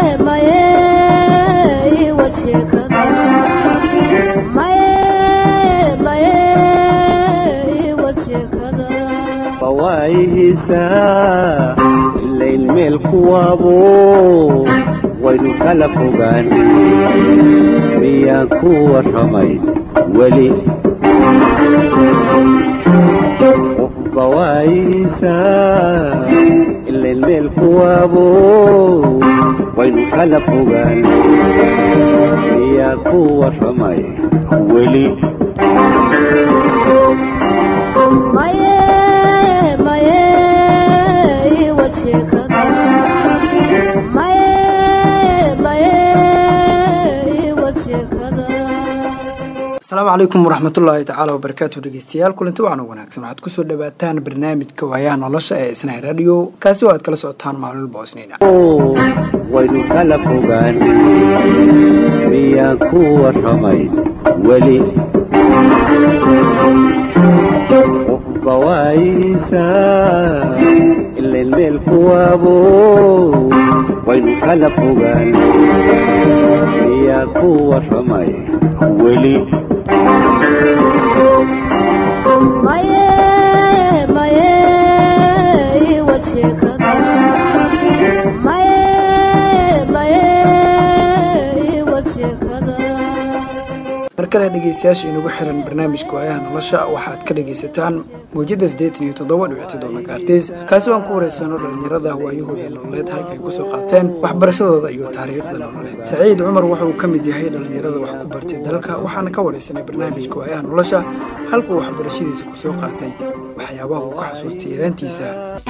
bawaayihiisa ilayn meel kuwaabo waynu kala fogaan miyaan ku warramay weli qof bawaayihiisa ilayn meel kuwaabo waynu kala fogaan miyaan ku warramay weli asalaamu calaykum waraxmatullaahi tacaala wabarakaatu dhegeystayaal kulanti wacan wanaagsan waxaad kusoo dhawaataan barnaamijka waayaha nolosha ee isnay radio kaasi oo aad kala socotaan maalin walba osniina waynu kala fogaan miyaan ku warramay weli qof bawaayihiisa ilayn meel kuwaabo waynu kala fogaan miyaan ku warramay weli mar kale dhegeystayaasha inagu xiran barnaamijka waayaha nolosha waxaad ka dhegaysataan mawjada siddeetan iyo toddoba dhibic toddoba megaartis kaasi oo aan ku wareysano dhallinyarada waayahooda nololeed halka ay kusoo qaateen waxbarashadooda iyo taariikhda nololeed saciid cumar waxa uu ka mid yahay dhallinyarada wax ku bartay dalka waxaana ka wareysanay barnaamijka waayaha nolosha halka uu waxbarashadiisa kusoo qaatay waxyaabaha uu ka xasuustay yaraantiisa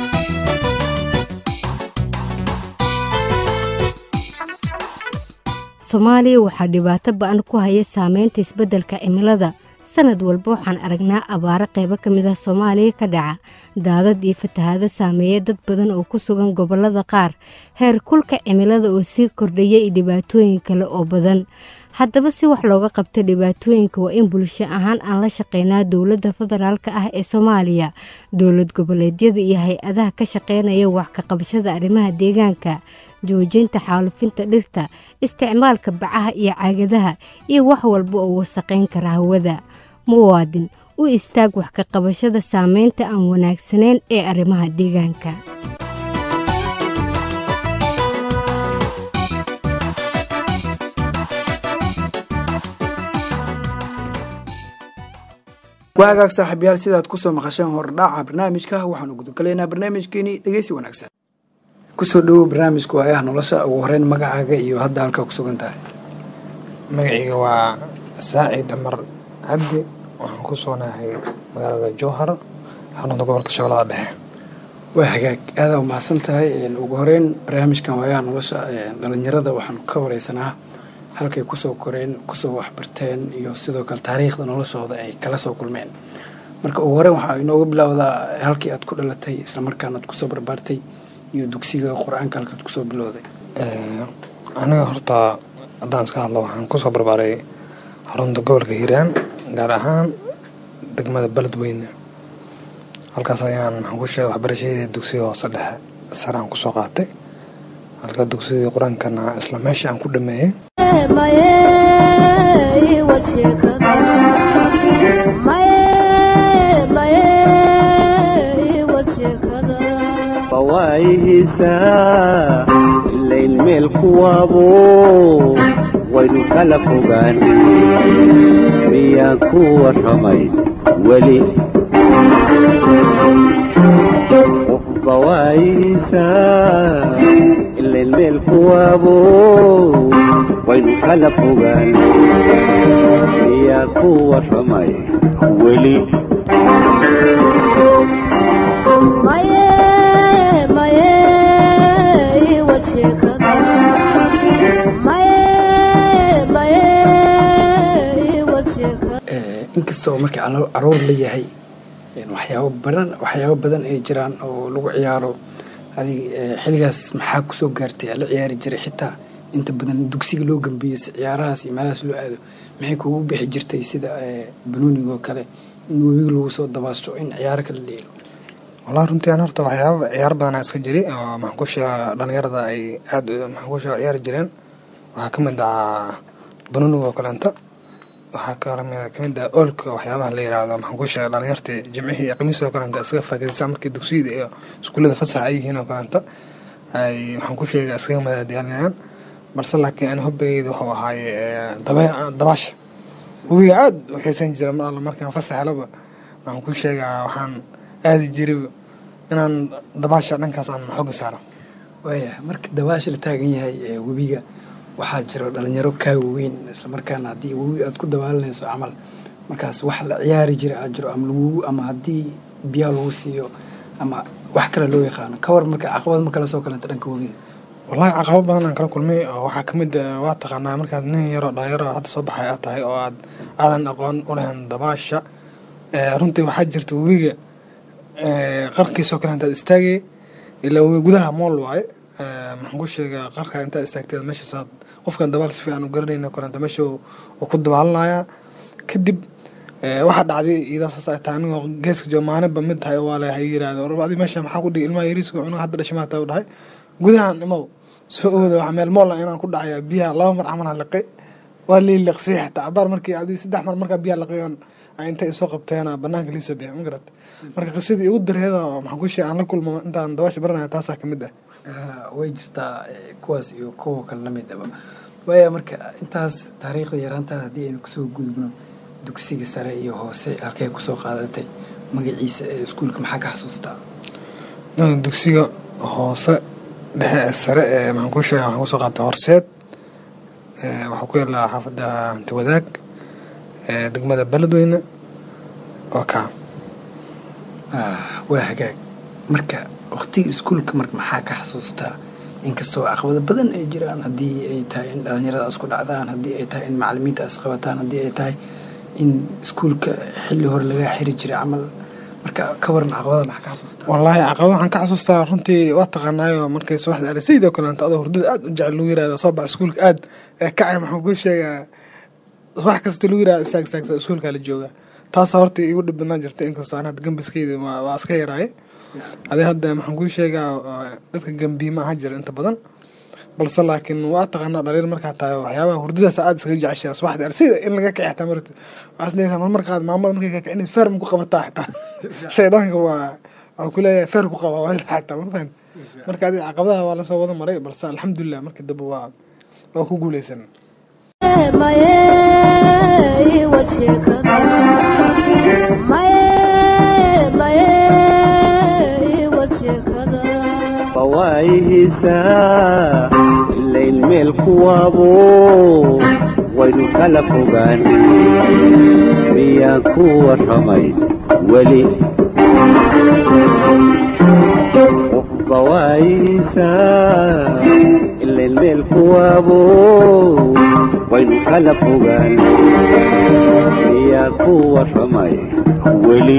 soomaaliya waxaa dhibaato ba-an ku haya saameynta isbeddelka cimilada sanad walba waxaan aragnaa abaaro qaybo ka mid ah soomaaliya ka dhaca daadad iyo fatahaado saameeya dad badan oo ku sugan gobollada qaar heer kulka cimilada oo sii kordhaya iyo dhibaatooyin kale oo badan haddaba si wax looga qabto dhibaatooyinka waa in bulsho ahaan aan la shaqeynaa dowladda federaalka ah ee soomaaliya dowlad goboleedyada iyo hay-adaha ka shaqeynaya wax ka qabashada arrimaha deegaanka joojinta xaalufinta dhirta isticmaalka bacaha iyo caagadaha iyo wax walba oo wasaqayn kara hawada muwaadin u istaag wax ka qabashada saameynta aan wanaagsanayn ee arrimaha deegaanka waagaag saaxiibyaal sidaad kusoo maqasheen hordhaaca barnaamijka waxaanu gudogalaynaa barnaamijkeenii dhegeysi wanaagsan kusoo dhawow barnaamijka waayaha nolosha ugu horeyn magacaaga iyo hadda halkaa ku sugan tahay magacayga waa saacid cumar cabdi waxaan ku sugnahay magaalada jowhar xarunta gobolka shabeellada dhexe waa hagaag aadaa umahadsan tahay ugu horeyn barnaamijkan waayaha nolosha dhalinyarada waxaanu ka wareysanaa halkay kusoo koreen kusoo waxbarteen iyo sidoo kale taariikhda noloshooda ay kala soo kulmeen marka ugu horeyn waxaa inooga bilowdaa halkii aad ku dhalatay islamarkaana aad kusoo barbaartay iyo dugsiga qur-aanka halkaad kusoo bilowday aniga horta haddaan iska hadlo waxaan kusoo barbaaray xarunta gobolka hiiraan gaar ahaan degmada beledweyne halkaas ayaan waxaan ku sheegay waxbarashadeeda dugsiga hoose dhexe sare aan kusoo qaatay halka dugsiga qur-aankana isla meesha aan ku dhameeyey bawaayihiisa ilayn meel kuwaabo waynu kala fogaan miyaan ku warramay weli qof bawaayihiisa ilayn meel kuwaabo waynu kala fogaan miyaan ku warramay weli inkastoo markii caruur la yahay waxyaabo badan waxyaabo badan ay jiraan oo lagu ciyaaro adig xilligaas maxaa kusoo gaartay la ciyaari jiray xitaa inta badan dugsiga loo gambiyey si ciyaarahaas iyo meelahaas loo aado maxay kugu bixi jirtay sida banoonigoo kale in webiga lagu soo dabaasho in ciyaaro kala dheelo wallahi runtii aan horta waxyaaba ciyaar badanaa iska jiri oo maxaan ku sheega dhalinyarada ay aad maxaan ku sheega ciyaari jireen waxaa ka mid ah banuuniga oo kaleenta waxaa ka mid ah oolka waxyaabaha la yiraahdo maxaan ku sheega dhalinyartii jimcihii iyo khamiis oo kaleenta iskaga faa'iidaysaa markii dugsiyada iyo iskuullada fasax ay yihiin oo kaleenta ay maxaan ku sheega iskaga madaadiyaalinayaan balse laakiin ani hobbigayda wuxuu ahaaye dabaasha webiga aad u xiisan jira mar alla markaan fasax helaba waxaan ku sheegaa waxaan aadi jiray inaan dabaasha dhankaas aan xooga saaro waaya marka dabaasha la taagan yahay ee webiga waxaa jiro dhalinyaro kaa waweyn islamarkaana haddii webi aad ku dabaalanayso camal markaas wax la ciyaari jira aad jiro ama lagugu ama haddii biyaa lagu siiyo ama wax kale loo yaqaano ka war marka caqabad ma kala soo kalanta dhanka webiga wallahi caqabad badan aan kala kulmay oo waxaa ka mid ah waa taqaanaa markaad nin yaroo dhalinyaro hadda soo baxay aad tahay oo aad aadan aqoon u lahayn dabaasha runtii waxaa jirta webiga qarkiisoo kale intaad istaagay ilaa webi gudaha mool waaye maxaan ku sheegaa qarka intaad istaagteed meeshaasaad qofkan dabaal si fiican u garanayno kaleenta meesha uu ku dabaalanayaa kadib waxaa dhacday iyadoo saas ay tahay anigoo geeska jooga maalinba mid tahay waa la hay yiraahdo war adi meesha maxaa ku dhigi ilmaha yariiska cunuga hadda dhashay maata u dhahay gudahan imow soo ooda wax meel moola inaan ku dhacaya biyaha laba mar camal liqay waa lii liqsiyay xataa cabaar markii adi saddex mar markaa biyaha liqayoon intay isoo qabteena banaanka liisoo bixiy ma garat marka qisadii ugu dareeda maxaan ku sheega aan la kulmo intaan dabaasha baranaya taasaa ka mid ah way jirtaa kuwaas iyo kuwa kale lamidaba waaya marka intaas taariikhda yaraantaada haddii aynu kasoo gudubno dugsiga sare iyo hoose halkay kusoo qaadatay magaciisa ee iskuulka maxaa ka xasuustaa dugsiga hoose dhexe ee sare ee maxaan ku sheega waxaan kusoo qaatay horseed waxaa ku yaallaa xaafadda hanti wadaag degmada beledweyne oo kaa waa hagaag marka waqtiga iskuulka marka maxaa ka xasuustaa inkastoo caqabado badan ay jiraan haddii ay tahay in dhalinyarada isku dhacdaan haddii ay tahay in macalimiinta isqabataan haddii ay tahay in iskuulka xilli hore lagaa xiri jiray camal marka ka waran caqabada maxaa ka xasuustaa wallaahi caqabada waxaan ka xasuustaa runtii waa taqaanaayo markay subaxda arisayid oo kaleento adoo hurdada aad u jecel lagu yirahda soo bax iskuulka aad kacay maxaan kuu sheegaa wax kasta lagu yirahda istaag istaagsa iskuulkaa la joogaa taasa horta igu dhib badnaan jirta inkastoo aan hadda gambaskeyda waa iska yaraaye adee hadda maxaan kuu sheegaa dadka gambiima ahaan jira inta badan balse laakiin waa taqaanaa dhaliil markaa tahay waxyaabaha hurdadaas aad iskaga jeceshaa subaxda arsayda in laga kici xataa marta waxaas leeyahay marmar qaad maamada markay ka kicin feer ma ku qabataa xataa shaydaanka waa waxuu ku leeyahay feer ku qaba waa xataa ma fahan marka adiga caqabadaha waa lasoo wada maray balse alxamdulilah markii dambe waa waa ku guuleysan fawaayihiisa ilayn meel kuwaabo waynu kala fogaan miyaan ku warramay weli fawaayihiisa ilayn meel kuwaabo waynu kala fogaan miyaan ku warramay weli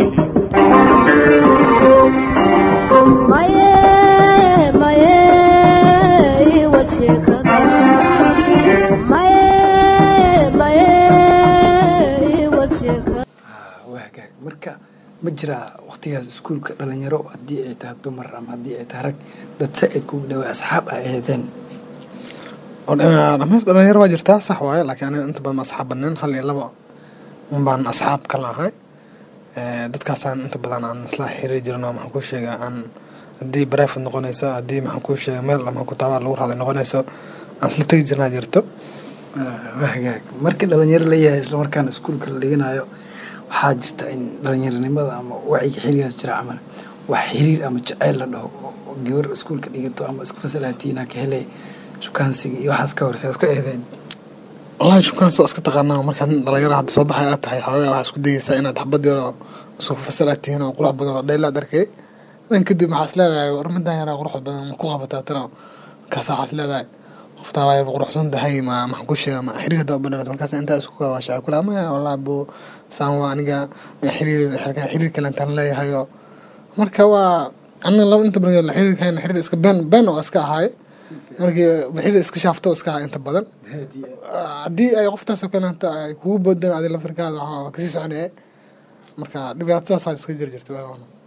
marka ma jiraa waqtigaas iskuulka dhalinyaro haddii ay tahay dumar ama haddii ay tahay rag dad sa-id kugu dhawaa asxaab ay aheedeen dhameer dhalinyaro waa jirtaa sax waaye laakiin aniga inta badan ma asxaab badneen hal iyo laba un baan asxaab kala ahay dadkaasaan inta badan aan isla xiriiri jirin oo maxaan ku sheegaa aan haddii barefod noqonayso haddii maxaan ku sheega meel ama kutaabaa lagu raaday noqonayso aan isla tegi jirnaa jirto hagaag markii dhalinyaro la yahay islamarkaana iskuulka la dhiganayo waxaa jirta in dhalinyaronimada ama waciga xiligaas jira camal wax xiriir ama jaceyl la dhaho oo gabar iskuulka dhigato ama isku fasalatiina ka helay shukaansiga iyo waxaas ka horse isku eedeen wallahi shukaansi waa iska taqaanaa markaad dhalinyaro hadda soo baxay aad tahay xoogaa waxaa isku dayeysaa inaad xabad yar oo isku fasalaad tihiin oo qurux badan oo dhaylaad arkay dan kadib maxaa is leedahay war midaan yaraa qurux badan ma ku qabataa tana markaasa waxaa is leedahay qoftaa waayba quruxsan tahay ma maxaan ku sheega ma xiriir hadda badhanat markaas intaa isku kawaashaa kula maya wallahi buu saan waa aniga xiriir xiriir kale intaan leeyahay oo marka waa aniga laba inta badan xiriirkayna xiriir iska been been oo iska ahaay markii xiriir iska shaafto iska ahaa inta badan haddii ay qoftaasoo kaleenta ay kugu boodaan adi laftarkaada waa kasii soconaya marka dhibaatadaasaa iska jiri jirta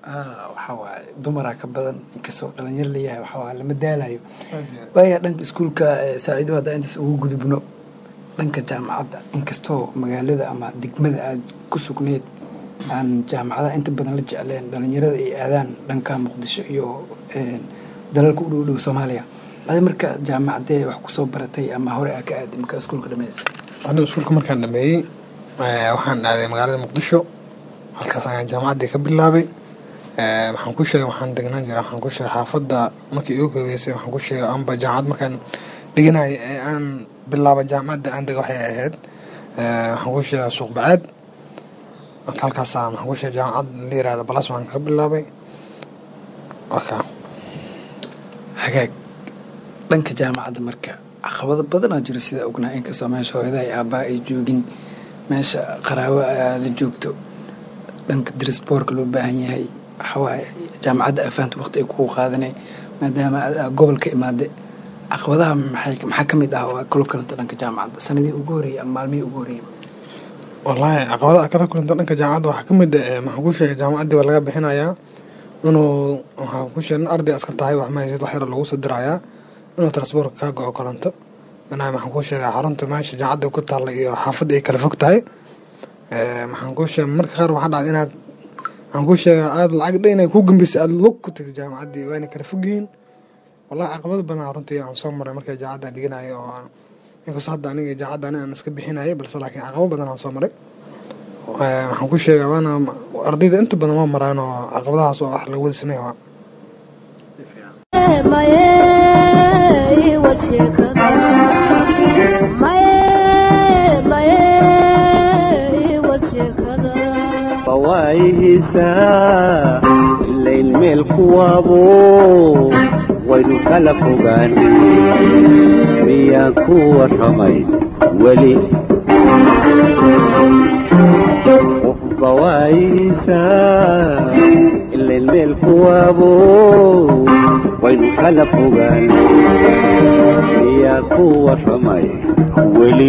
waxaa waaye dumaraa ka badan inkastoo dhalinyar leeyahay waxaa waaye lama daalayo waaya dhanka iskuulka saaciido haddaa intaas ugu gudubno dhanka jaamacadda inkastoo magaalada ama degmada aad ku sugneyd aan jaamacadaha inta badan la jecleen dhalinyarada ay aadaan dhanka muqdisho iyo dalalka u dhow dhow soomaaliya adi marka jaamacadee wax kusoo baratay ama hore aa ka aaday markaa iskuulka dhamaysa anigu iskuulka markaan dhameeyey waxaan aaday magaalada muqdisho halkaas ayaan jaamacaddii ka bilaabay waxaan ku sheegay waxaan degnaan jira waxaan ku sheegay xaafadda markii igu koobeysay waxaan ku sheegay amba jaamacad markaan dhiganay ee aan bilaaba jaamacadda aan dega waxay ahayd waxaan ku sheegay suuq bacaad marka halkaasaan waxaan ku sheegay jaamacad la yirahda balas waan ka bilaabay waka hagaag dhanka jaamacadda marka caqabado badanaa jiro sida ognaa inkastoo meesha hooyada ay aabbaa ay joogin meesha qaraabo la joogto dhanka darisboorka loo baahan yahay waxawaaye jaamacadda afaanta waqti ay kugu qaadanay maadaama gobol ka imaade caqabadaha maxaa ka mid ah oo kula kulanta dhanka jaamacadda sanadii ugu horreeyay ama maalmihii ugu horreeyay wallaahi caqabadaha kala kulanta dhanka jaamacadda waxaa ka mid ah maxaan ku sheegay jaamacaddii waa laga bixinayaa inuu waxaa ku sheegay in arday aska tahay wax ma haysid wax yar lagu soo dirayaa inuu transboorka kaa go-o kolanto inaa maxaan ku sheegaa xarunta meesha jaamacadda ku taalla iyo xaafadda ay kala fog tahay maxaan ku sheegay marka qaar waxaa dhacda inaad waxaan ku sheegaa aad lacag dha inay ku gambisay aad log ku tagto jaamacaddii waa inay kala fog yihiin wallahi caqabado badan runtii aan soo maray markay jaamacadda dhiganayo oo aan inkastoo hadda aniga jaamacadda aniga aan iska bixinayay balse laakiin caqabo badan aan soo maray waxaan ku sheegaa waana ardayda inta badan waa maraan oo caqabadahaas oo wax lagu wada sameeya waa fawaayihiisa ilayn meel kuwaabo waynu kala fogaan miyaan ku warramay weli qof fawaayihiisa ilayn meel kuwaabo waynu kala fogaan miyaan ku warramay weli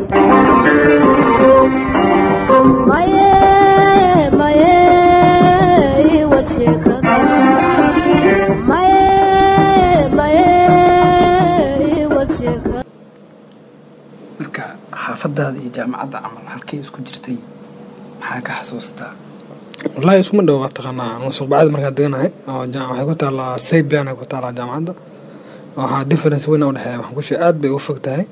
marka xaafadaada iyo jaamacadda camal halkay isku jirtay maxaa ka xasuustaa wallaahi iskuma dhow waa taqaanaa suuqbacada markaan deganahay oo waxay ku taallaa saybian ay ku taallaa jaamacadda waxaa difference weyn u dhexeeya waxaan ku sheegay aad bay uga fog tahay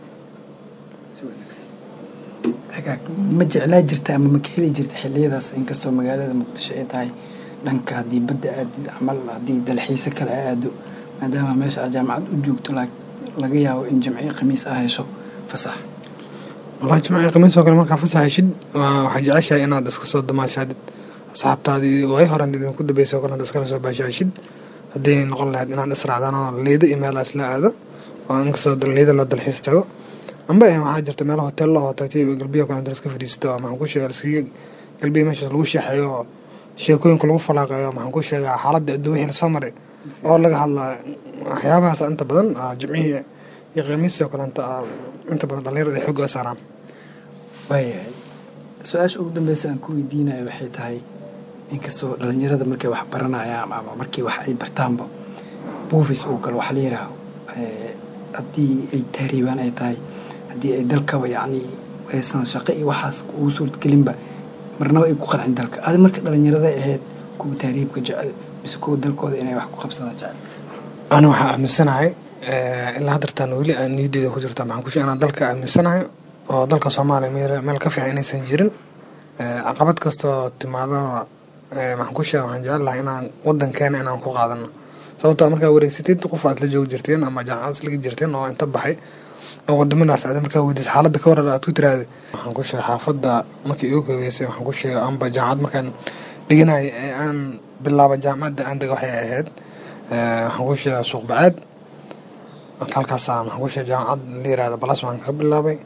si wanaagsan hagaag ma jeclaa jirta ama ma ka heli jirta xilliyadaas inkastoo magaalada muqdisho ay tahay dhanka haddii badda aadid camal haddii dalxiise kale a aado maadaama meesha aad jaamacad u joogto laga yaabo in jamciyo khamiis ah hesho fasax wallahi jimcii khamiis oo kale markaa fasax heshid waxaa jeceshahay inaad iska soo damaashaadid asxaabtaadii way horan idinku dambeysay oo kale inaad iskala soo baashaashid haddii noqon lahayd inaad israacdaan oo liida iyo meelaas la aado oo inkastoo liida loo dalxiis tago amba waxaa jirta meelo hotel loo tagtay galbiyo kale inta iska fadhiisto maxaan ku sheegaa iskaga galbiya meeshaas lagu sheexeeyo oo sheekooyinka lagu falaaqeeyo maxaan ku sheegaa xaaladda adduun wixii lasoo maray oo laga hadlaa waxyaabahaas inta badan jimcihii iyo khamiisoo kale inta inta badan dhalinyarada ay xooga saaraan waayahay su-aasha ugu dambeysa aan ku weydiinayo waxay tahay inkastoo dhalinyarada markay wax baranayaan ama markii wax ay bartaanba buufis uu galo waxa la yidhaaho haddii ay tahriibaan ay tahay haddii ay dalkaba yacni aysan shaqo iyo waxaas ugu suurtagelinba marnaba ay ku qancin dalka adi marka dhalinyarada ahayd kuwa tahriibka jecel mise kuwa dalkooda inay wax ku qabsadaan jecel ani waxaa aaminsanahay ilaa haddartaan weli aan niyaddeeda ku jirta maxaan ku sheegay inaan dalka aaminsanahay oo dalka soomaaliya meel meel ka fiican inaysan jirin caqabad kastoo timaadaba maxaan ku sheega waxaan jecel lahay inaan wadankeena inaan ku qaadano sababtoo markaa wareegsatid qof aad la joogi jirteen ama jaamacad islaga jirteen oo inta baxay oo wadamadaas aad markaa weydiis xaaladda ka warar aad ku tiraahday waxaan ku sheegay xaafadda markii igu koobeysay waxaan ku sheegay amba jaamacad markaan dhiganay ee aan bilaaba jaamacadda aan dega waxay ahayd waxaan ku sheegay suuq bacaad halkaasaan waxaan ku sheegay jaamacad la yirahda balas waan ka bilaabay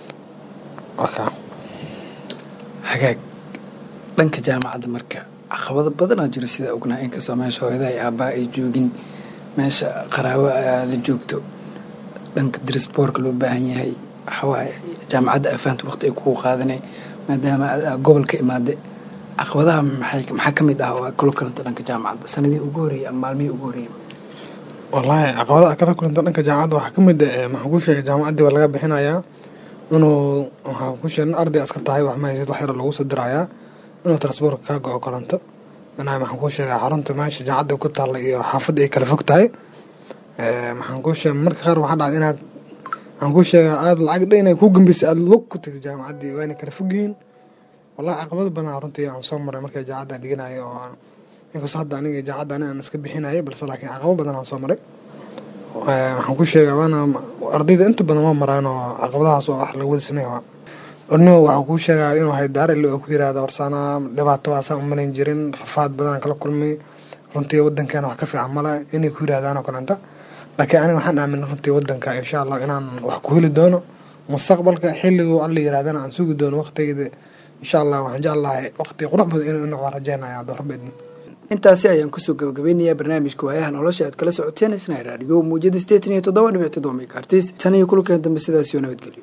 waka hagaag dhanka jaamacadda marka caqabado badanaa jiro sida ognaa inkastoo meesha hooyada ay aabbaa ay joogin meesha qaraabo la joogto dhanka darisboorka loo baahan yahay waxawaaye jaamacadda afaanta waqti ay kugu qaadanay maadaama gobol ka imaade caqabadaha maxay maxaa ka mid ah oo aad kula kulanta dhanka jaamacadda sanadii ugu horreeyay ama maalmihii ugu horreeyay wallaahi caqabadaha kala kulanta dhanka jaamacadda waxaa ka mid ah maxaan ku sheegay jaamacaddii baa laga bixinayaa inuu waxaan ku sheegay in arday iska tahay wax ma haysid wax yar lagu soo dirayaa inuu transportka kaa go-o koronto inaa maxaan ku sheegay xarunta meesha jaamacadda ku taalla iyo xaafadda ay kala fog tahay maxaan ku sheegay marka qaar waxaa dhacda inaad waxaan ku sheegaa aada lacag dha inay ku gambisay aada log ku tagto jaamacaddii waa inay kala fog yihiin wallahi caqabado badan runtii aan soo maray markay jaacadda dhiganayay oo aan inkastoo hadda aniga jaacadda ani aan iska bixinayay balse laakiin caqabo badan aan soo maray waxaan ku sheegaa waana ardayda inta badan waa maraan oo caqabadahaas oo wax laga wada sameeya waa ornimo waxaan kuu sheegaa inuu hay daarile oo ku yiraahdo warsaana dhibaato waasaan umalayn jirin rafaad badan kala kulmay runtii wadankeena wax ka fiican male inay ku yiraahdaan oo kalenta laakiin aniga waxaan aaminay runtii wadanka insha allah inaan wax ku heli doono mustaqbalka xilligu alla yirahdana aan sugi doono waqtigeeda insha allah waxaan jeclahay waqti qurux badan inuu noqdaan rajeynaya hadduu rabbi idin intaasi ayaan kusoo gabagabeynayaa barnaamijka waayaha nolosha aad kala socoteen isna raadiyo muujada sideetan iyo toddoba dhibic toddoba megaartis tan iyo kulkan dambe sidaas iyo nabadgelyo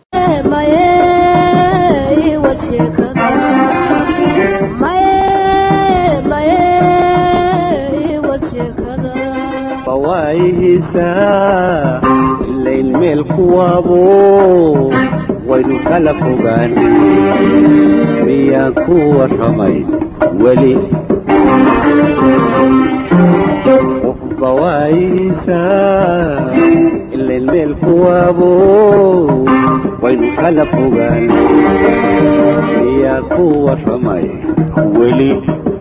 bawaayihiisa ilayn meel kuwaabo waynu kala fogaan miyaan ku warramay weli qofba waayihiisa ilayn meel kuwaabo waynu kala fogaan miyaan ku warramay weli